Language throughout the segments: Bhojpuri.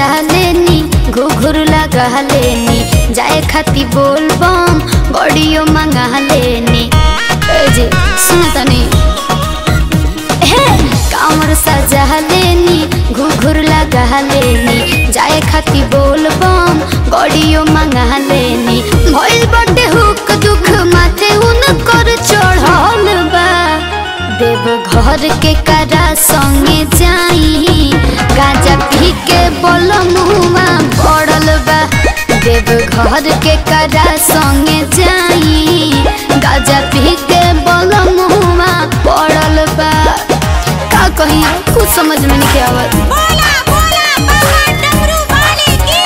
सजा लेनी घुघुर लगा लेनी जाए खाती बोल बम गड़ियो मंगा लेनी ए जी सुन तनी हे कामर सजा लेनी घुघुर लगा लेनी जाए खाती बोल बम गड़ियो मंगा लेनी भइल बटे हुक दुख माथे उन कर चढ़ल बा देव घर के करा संगे जाई गाजा पी के बोल मुआ पड़ल बा देव घर के करा संगे जाई गाजा पी के बोल मुआ पड़ल बा का कही कुछ समझ में नहीं आवत बोला बोला बाबा डमरू वाले की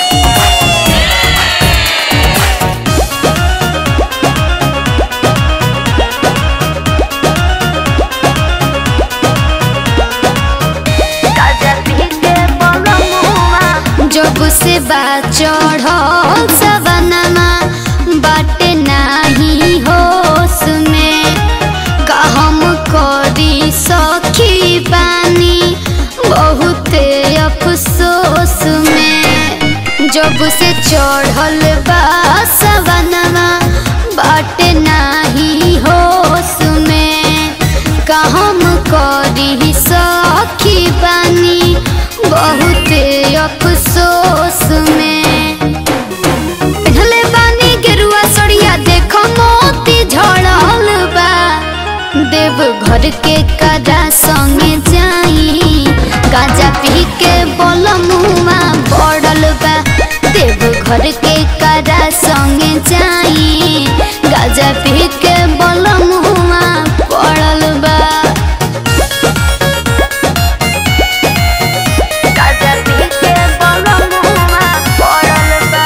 जब से बात चढ़ल सवनमा बाटे नाही होश में का हम करी सखी बानी बहुते अफसोस में जब से चढ़ल बा सवनमा बाटे नाही होश में का हम करी सखी बानी बहुते अफसोस में ढले बानी गेरुआ सड़िया देखो मोती झड़ल बा देव घर के कदा संगे जाई गाजा पी के बोल मुआ पड़ल बा देव घर के कदा संगे जाई गाजा पी के बोल मुआ पड़ल बा गाजा पी के बोल मुआ पड़ल बा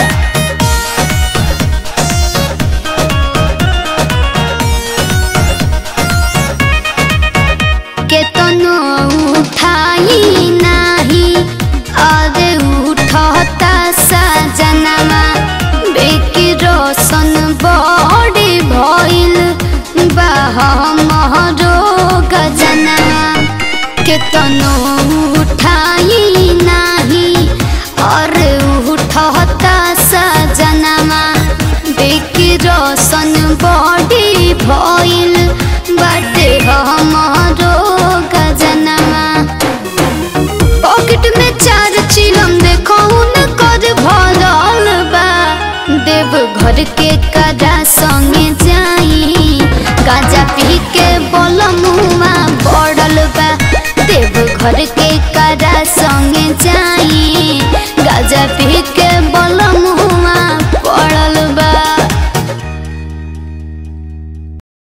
केतनो उठाई नाही अरे उठता सजनमा बेकी रोशन बड़ी भइल बाह महरो गजनमा केतनो उठाई नाही अरे उठता सजनमा बेकी रोशन बड़ी भइल बाटे हमारो गजनमा पॉकेट में चार चिलम देखो कर भरल बा देव घर के कदा संगे जाई गाजा पी के बोल मुआ पड़ल बा देव घर के